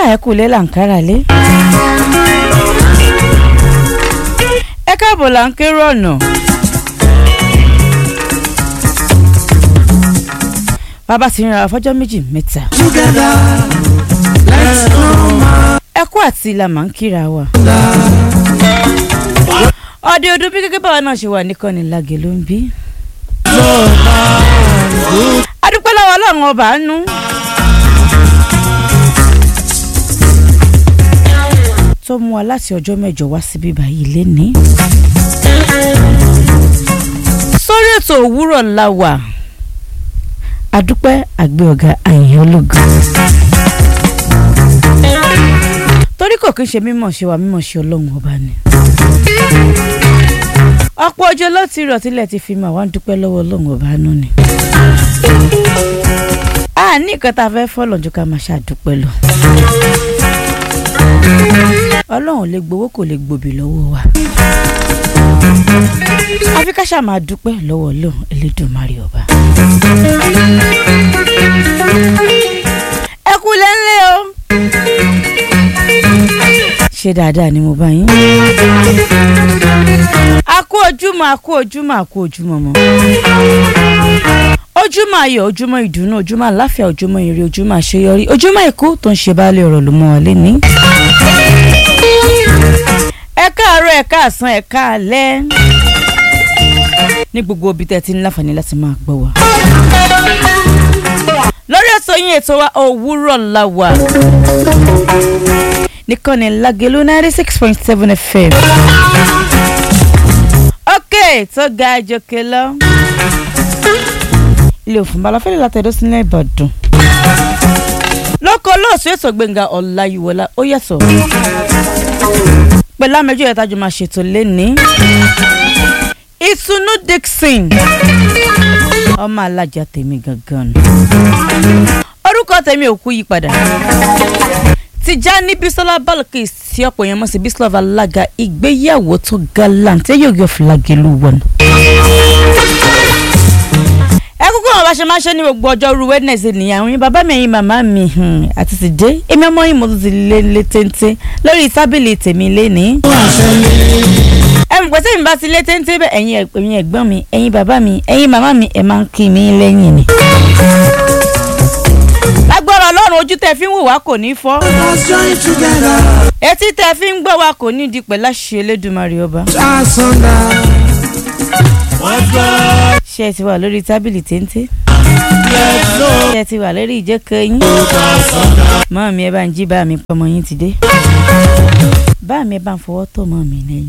ẹ kú lé làǹkárà lé. ẹ káàbọ̀ là ń kérò ọ̀nà. bàbá ti rìnrìn àfọ́jọ́ méjì mẹ́ta. Together, let's go man. ẹ kú àti ilà máa ń kíra wa. ọdẹ ọdún bí gẹ́gẹ́ báwa náà ṣe wà nìkan ní lagè ló ń bí. adúpẹ́ lọ́wọ́ ọlọ́run ọba àánú. tó mú wa láti ọjọ́ mẹ́jọ wá síbí báyìí lénìí. sórí ètò òwúrọ̀ la wà adúpẹ́ àgbẹ̀ ọ̀gá àyìn ológun. torí kò kí n ṣe mímọ̀ ṣe wà mímọ̀ ṣe ọlọ́run ọba ni. ọ̀pọ̀ ọjọ́ ló ti rọ̀ tílẹ̀ ti fi mà wá ń dúpẹ́ lọ́wọ́ ọlọ́run ọba nù ni. a ní nǹkan tá a fẹ́ fọ́ lọ́njọ́ ká máa ṣàdúpẹ́ lọ. ọlọ́run lè gbowó kò lè gbòbí lọ́wọ́ wa. àfi ká ṣáà máa dúpẹ́ lọ́wọ́ ọlọ́run elédùnmarè ọba. ẹ kú lẹ́ńlẹ́ o. ṣé dáadáa ni mo bá yín. a kú ojúmọ́ a kú ojúmọ́ a kú ojúmọ́ mọ́. ojúmọ́ ayọ̀ ojúmọ́ ìdùnnú ojúmọ́ àláfíà ojúmọ́ ire ojúmọ́ àṣeyọrí ojúmọ́ ikú tó ń ṣe baálé ọ̀rọ̀ ló mọ́ ọ lẹ́ni. ẹ káàárọ̀ ẹ káàsán ẹ káalẹ́ ní gbogbo ibi tẹ́ ẹ ti ní láǹfààní láti máa gbọ́ wa. lórí ètò yín ètò wa òwúrọ̀ la wà nìkànnì Lágelú ninety six point seven fm. ok tó ga àjòkè lọ. ilé òfin balafẹ́lẹ́ látẹ̀dọ́ sílẹ̀ Ìbàdàn. lóko olóòsù ètò Gbẹ́ngà Ọláyíwọlá ó yàtọ̀. pẹ̀lú àmẹ́jọ yẹn tájú máa ṣètò lẹ́ni. Ìtùnú Dixon ọmọ alájà tèmi gangan orúkọ tèmi ò kú yí padà Tìjání Bísọ́lá Balkis tí ọ̀pọ̀ yẹn mọ̀ sí Bísọ́lá alága ìgbéyàwó tó gallant yóò yọ Lágelú wọn. ẹ kúkú àwọn bá ṣe máa ń ṣe ní gbogbo ọjọ́ ru Wednesday nìyẹn àwọn yín bàbá mi ẹ̀yin màmá mi àti ti dé èmi ọmọ yìí mo tún ti lé lé téńté lórí tábìlì tèmi lénìí ẹ mọ̀ pé sẹ́yìn bá ti lé téńté bẹ́ẹ̀ ẹ̀yin ẹ̀yin ẹ̀gbọ́n mi ẹ̀yin bàbá mi ẹ̀yin màmá mi ẹ̀ máa ń kí mi lẹ́yìn ni. lágbára ọlọ́run ojú tẹ fi ń wò wá kò ní fọ́ Let's join together. etí tẹ fi ń gbọ́ wá kò ní di pẹ̀lú àṣẹ Elédùmarè ọba. Asunder. ṣé ẹ ti wà lórí tábìlì téńté ṣé ẹ ti wà lórí ìjẹ́kọ̀ yín mọ́ mi ẹ bá ń jí bá mi pọmọ yín ti dé bá mi ẹ bá ń fọwọ́ tó mọ́ mi lẹ́yìn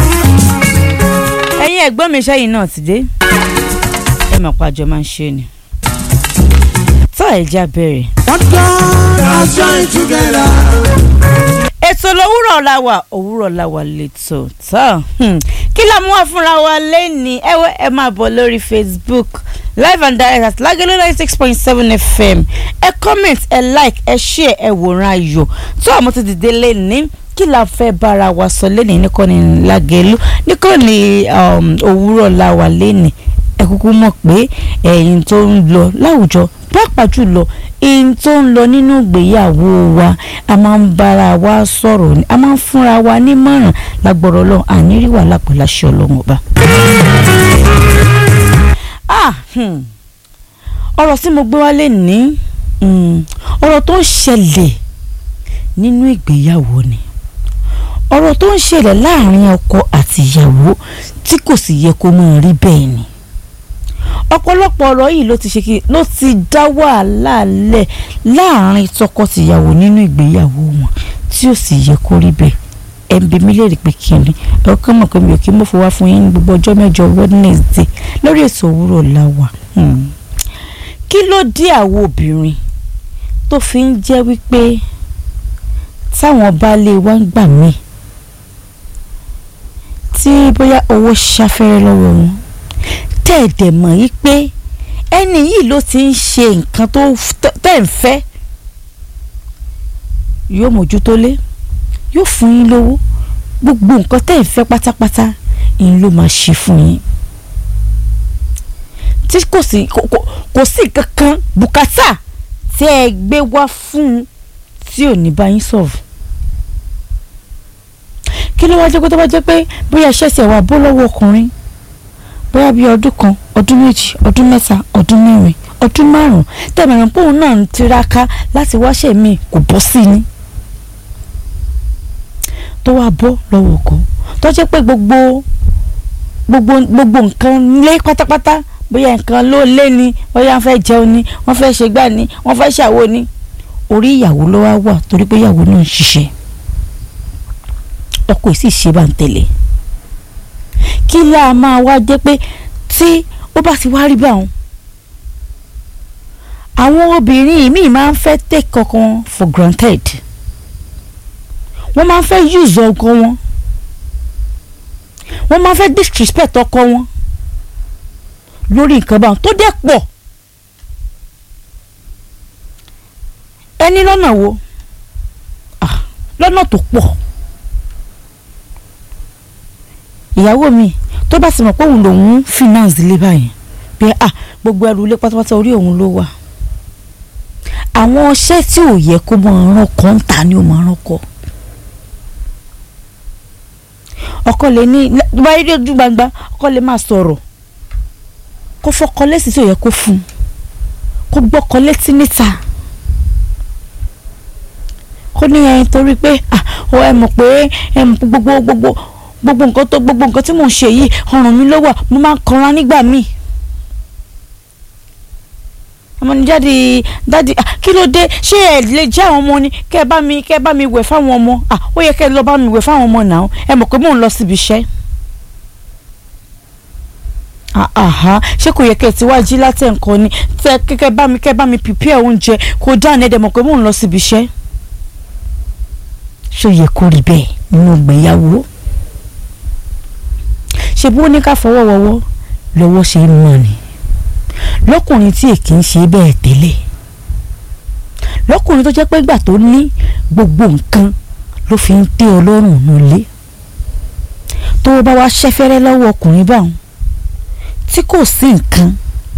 ẹ̀yin ẹ̀gbọ́n mi sẹ́yìn náà ti dé ẹ mọ̀ pàjọ máa ń ṣe ni tọ́ ẹ̀já bẹ̀rẹ̀ What God has joined together. ètò lówùrọ̀ la wà òwúrọ̀ la wà lẹ́tọ̀ tán kí la mú wá fúnra wa lẹ́ni ẹ wẹ́ ẹ máa bọ̀ lórí Facebook live and direct at Lágelú ninety six point seven FM ẹ comment ẹ like ẹ share ẹ wòran ayọ̀ tó àmọ́ ti dìde lẹ́ni kí la fẹ́ bára wa sọ lẹ́ni nìkan ní Lágelú nìkan ní òwúrọ̀ la wà lẹ́ni ẹ kúkú mọ̀ pé ẹ̀yin tó ń lọ láwùjọ pàápàá jùlọ ẹ̀yin tó ń lọ nínú ìgbéyàwó wa a máa ń bára wa sọ̀rọ̀ ni a máa ń fúnra wa nímọ̀ràn lágbọ̀rọ̀ ọlọ́run àníríwá wàhálà pẹ̀lú àṣẹ ọlọ́run ọba. Ah, hmm. ọ̀rọ̀ tí mo gbé wálé ní hmm, ọ̀rọ̀ tó ń ṣẹlẹ̀ nínú ìgbéyàwó ni ọ̀rọ̀ tó ń ṣẹlẹ̀ láàrin ọkọ àti ìyàwó tí kò sì yẹ kó máa rí bẹ́ẹ̀ ni ọ̀pọ̀lọpọ̀ ọ̀rọ̀ yìí ló ti ṣe kí ló ti dá wàhálà lẹ̀ láàrin tọkọ-tìyàwó nínú ìgbéyàwó wọn tí ò sì yẹ kó rí bẹ́ẹ̀ ẹ̀ ń bi mí léèrè pé kí ni ẹ kọ́ mọ̀ pé mi ò kí mọ̀ fún wa fún yín ní gbogbo ọjọ́ mẹ́jọ Wednesday lórí ètò òwúrọ̀ la wà kí ló dé àwọn obìnrin tó fi ń jẹ́ wípé táwọn baálé wa ń gbà mí tí bóyá owó ṣafẹ́rẹ́ lọ́wọ́ wọn tẹ̀ẹ̀dẹ̀ mọ̀ yí pé ẹni yìí ló ti ń ṣe nǹkan tó tẹ̀ ń fẹ́ yóò mójútó lé yóò fún yín lówó gbogbo nǹkan tẹ̀ ń fẹ́ pátápátá yín ló máa ṣe fún yín tí kò sí kò sí kankan bùkátà tí ẹ gbé wá fún un tí ò ní bá yín solve kí ló wá jẹ́ pé tó bá jẹ́ pé bóyá iṣẹ́ ṣe wà bó lọ́wọ́ ọkùnrin bóyá bíi ọdún kan ọdún méjì ọdún mẹ́ta ọdún mẹ́rin ọdún márùn-ún tẹ̀mẹ̀rún pòun náà ń tiraka láti wáṣẹ́ mi kò bọ́ sí ni tó wá bọ́ lọ́wọ́ ọkọ tó jẹ́ pé gbogbo gbogbo gbogbo nǹkan lé pátápátá bóyá nǹkan ló lé ni bóyá wọ́n fẹ́ jẹun ni wọ́n fẹ́ ṣe gbá ni wọ́n fẹ́ ṣàwo ni orí ìyàwó ló wá wà torí pé ìyàwó náà ń ṣiṣẹ́ ọkọ yìí sì ṣe bá ń tẹ̀lé kí láà máa wá jẹ́ pé tí ó bá ti wá rí báwọn àwọn obìnrin míì máa ń fẹ́ take kankan for granted wọ́n máa ń fẹ́ use ọkọ wọn wọ́n máa ń fẹ́ disrespect ọkọ wọn lórí nǹkan báwọn tó dẹ̀ pọ̀ ẹni lọ́nà wo ah lọ́nà tó pọ̀ ìyàwó mi tó bá sì mọ̀ pé òun lòun finance ilé báyìí pé ah gbogbo ẹrù ilé pátápátá orí òun ló wà àwọn ọṣẹ́ tí ò yẹ kó máa rán kọ́ ń ta ni ó máa rán kọ́ ọkọ lè ní báyìí rí ojú gbangba ọkọ lè máa sọ̀rọ̀ kó fọkọ lẹ́sìn tí ò yẹ kó fún un kó gbọ́kọ létí níta kó ní ẹyin torí pé ah ọ ẹ mọ̀ pé ẹ mọ̀ gbogbo gbogbo gbogbo nǹkan tó gbogbo nǹkan tí mò ń ṣe yìí ọrùn mi ló wà mo máa ń kanra nígbà míì ọmọ ní jáde dáàdi kí ló dé ṣé ẹ lè jẹ́ àwọn ọmọ ni kẹ́ ẹ bá mi kẹ́ ẹ bá mi wẹ̀ fáwọn ọmọ ó yẹ kẹ́ ẹ lọ bá mi wẹ̀ fáwọn ọmọ náà ẹ mọ̀ pé mò ń lọ síbi iṣẹ́ ṣé kò yẹ kẹ́ ẹ ti wá jí látẹ̀ nǹkan ni tẹ kẹ́ bá mi kẹ́ bá mi prepare oúnjẹ kó dáná ẹ dẹ̀ mọ̀ pé mò ń lọ síbi iṣẹ́ ṣó yẹ kó rí bẹ́ẹ̀ nínú ìgbéyàwó ṣe bí wọ́n ní ká fọwọ́ wọwọ́ lọ́wọ́ ṣe ń mọ̀ ni lọ́kùnrin tí èkì ń ṣe bẹ́ẹ̀ tẹ́lẹ̀ lọ́kùnrin tó jẹ́ pé ìgbà tó ní gbogbo nǹkan ló fi ń tẹ́ ọlọ́run nulẹ̀ tó bá wá ṣẹ́fẹ́rẹ́ lọ́wọ́ ọkùnrin báwọn tí kò sí nǹkan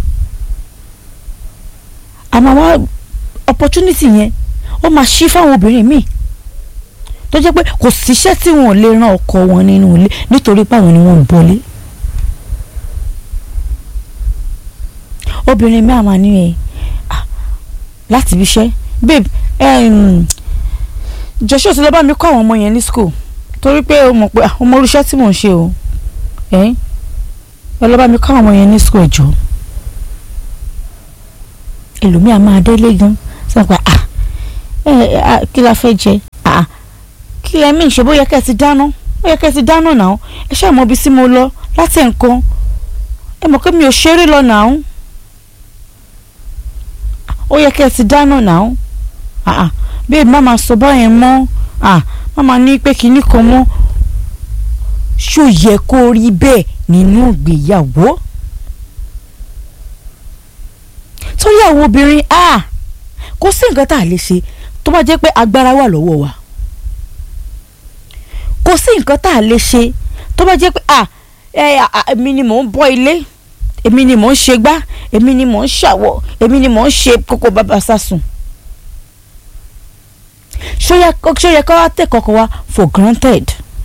àmọ́ wá opportunity yẹn ó máa ṣí fáwọn obìnrin míì tó jẹ́ pé kò síṣẹ́ tí wọ́n lè ran ọkọ wọn nínú ilé nítorí páwọn ni wọ́n ń bọ́lé. obìnrin mi àmà ní ẹ láti ibi iṣẹ́ babe joshua ti lọ bá mi kọ́ àwọn ọmọ yẹn ní school torí pé o mọ̀ pé ọmọ oríṣẹ́ tí mò ń ṣe o ẹ lọ bá mi kọ́ àwọn ọmọ yẹn ní school ẹ̀jọ̀ ẹlòmíà máa délé gan sọ pé ah kí la fẹ́ jẹ ah kí ẹ mí ìṣe bóyá kẹ́ ẹ ti dáná bóyá kẹ́ ẹ ti dáná náà ẹ ṣáà mọ ibi tí mo lọ láti nǹkan ẹ mọ̀ pé mi ò ṣeré lọ náà ó yẹ kẹ́ ẹ ti dáná náà bẹ́ẹ̀ má máa sọ báyẹn mọ́ má máa ní pé kinní kan mọ́ ṣó yẹ kó rí bẹ́ẹ̀ nínú ìgbéyàwó torí àwọn obìnrin kò sí nǹkan tá a lè ṣe tó bá jẹ́ pé agbára wà lọ́wọ́ wa kò sí nǹkan tá a lè ṣe tó bá jẹ́ pé à ẹ èmi ni mò ń bọ́ ilé èmi ni mò ń ṣe gbá èmi ni mò ń ṣàwọ̀ èmi ni mò ń ṣe kókó bàbá sásùn. ṣó yẹ ká wá tẹ̀ kọ́kọ́ wá for granted.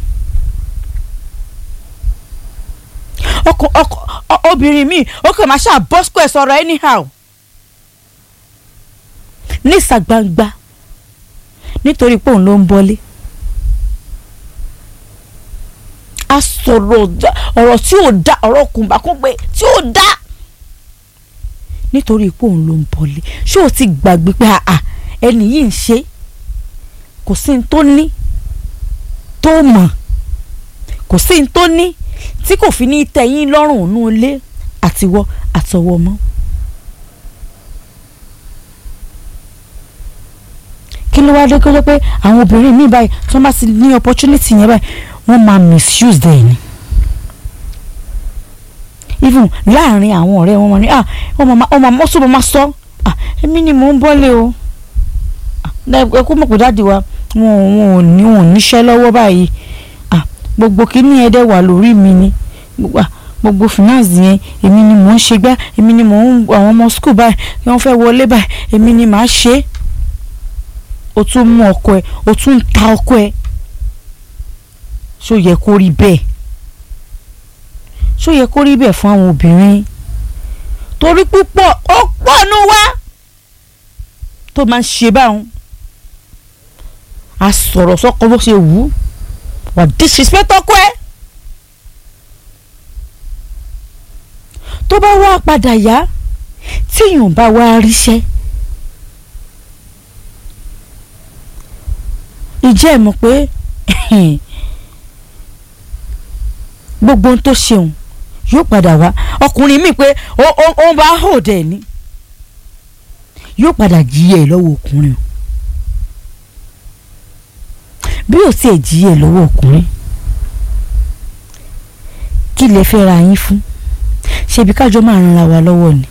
ọkọ ọkọ obìnrin mi ó kàn máa ṣáà bọ́ square sọ̀rọ̀ anyhow nísà gbangba nítorí pé òun ló ń bọ́lé. a sọ̀rọ̀ ọ̀rọ̀ tí ò da ọ̀rọ̀ kùnbàkùngbé tí ò da nítorí pé òun ló ń bọ̀lé ṣé o ti gbàgbé pé àà ẹni yìí ń ṣe kò sí ní tó ní tó mọ̀ kò sí ní tó ní tí kò fi ní tẹ̀yìn lọ́rùn ònú ilé àtiwọ́ àtọwọ́ mọ́. kí ló wá dé kó jẹ́ pé àwọn obìnrin míì báyìí tí wọ́n bá ti ní opportunity yẹn báyìí wọ́n máa misuse dẹ̀ ni even láàrin àwọn ọ̀rẹ́ wọn ni ah ọmọ ọmọ ọsùn máa sọ ah èmi ni mò ń bọ́lé o ẹ kó mọ̀ pé dáàdi wa wọn wọn ò ní wọn ò níṣẹ́ lọ́wọ́ báyìí ah gbogbo kínní ẹ̀ dẹ̀ wà lórí mi ni gbogbo finance yẹn èmi ni mò ń ṣe gbá èmi ni mò ń àwọn ọmọ school báyìí wọ́n fẹ́ wọlé báyìí èmi ni màá ṣe é o tún mú ọkọ ẹ o tún ń ta ọkọ ẹ ṣó yẹ kó rí bẹ́ẹ̀ ṣó yẹ kó rí bẹ́ẹ̀ fún àwọn obìnrin torí púpọ̀ ó pọ̀ nù wá tó máa ń ṣe báwọn a sọ̀rọ̀ sọ́kọ bó ṣe wù ú wà disrespect ọkọ ẹ tó bá wá padà yá tíyàn bá wá ríṣẹ́ ìjẹ́ ẹ̀ mọ̀ pé gbogbo ohun tó ṣeun yóò padà wá ọkùnrin mi pé ó ó ó bá hold ẹ̀ ní yóò padà jíyẹ ẹ̀ lọ́wọ́ ọkùnrin o bí ó tiẹ̀ jíyẹ ẹ̀ lọ́wọ́ ọkùnrin kí lè fẹ́ ra yín fún ṣebí kájọ máa ran ara wa lọ́wọ́ ni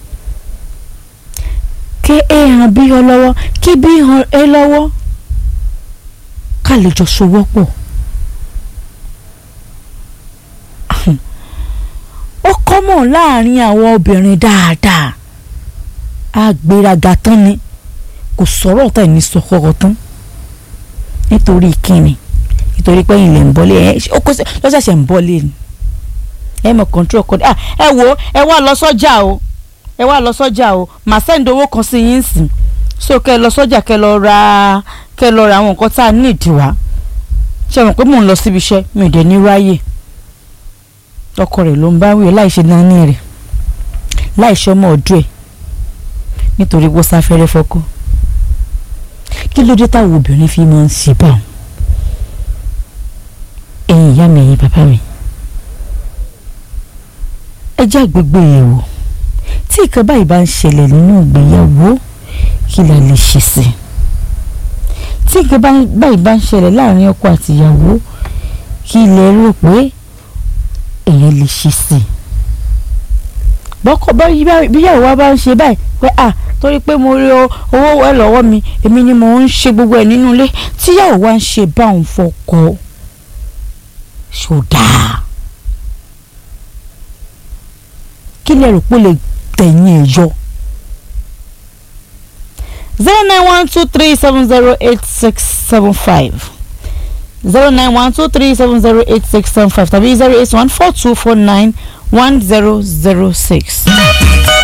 kí ẹ hàn bí ọ lọ́wọ́ kí bí hàn ẹ lọ́wọ́ ká lè jọ sowọ́ pọ̀ ó kọ́mọ̀ láàrin àwọn obìnrin dáadáa àgbéraga tán ni kò sọ̀rọ̀ tá ní sọ̀kọ̀rọ̀ tán nítorí kíni nítorí pé ilẹ̀ ń bọ́lé ẹ ó kó lọ́sẹ̀sẹ̀ ń bọ́lé ni ẹ mọ̀ control kọ́ ah ẹ wo ẹ wá lọ sọ́jà o ẹ wá lọ sọ́jà o màá sẹ́ńd owó kan sí yín sìn so kẹ́ ẹ lọ sọ́jà kẹ́ ẹ lọ ra kẹ́ ẹ lọ ra àwọn nǹkan tá a ní ìdíwá ṣe mọ̀ pé mò ń lọ síbi iṣẹ́ mi ò dé ní ráyè ọkọ rẹ̀ ló ń bá wí láìṣe nání rẹ̀ láìṣe ọmọ ọdún ẹ̀ nítorí bó sáfẹ́rẹ́ fọ́kọ́ kí ló dé táwọn obìnrin fi máa ń ṣe báwọn ẹ̀yin ìyá mi ẹ̀yin bàbá mi ẹ jẹ́ àgbègbè yẹ̀wò tí ìkan báyìí bá ń ṣẹlẹ̀ nínú ìgbéyàwó kí la lè ṣe sí i tí ìkan báyìí bá ń ṣẹlẹ̀ láàrin ọkọ àti ìyàwó kí lẹ rò pé èèyàn lè ṣe sí i bọ́kọ bíyàwó wa bá ń ṣe báyìí pé à torí pé mo rí owó ẹ lọ́wọ́ mi èmi ni mo ń ṣe gbogbo ẹ̀ nínú ilé tíyàwó wa ń ṣe báwọn fọkọ ṣòdà kí lẹ rò pé lè tẹ̀yìn ẹ̀ yọ. zero nine one two three seven zero eight six seven five zero nine one two three seven zero eight six seven five tàbí zero eight one four two four nine one zero zero six.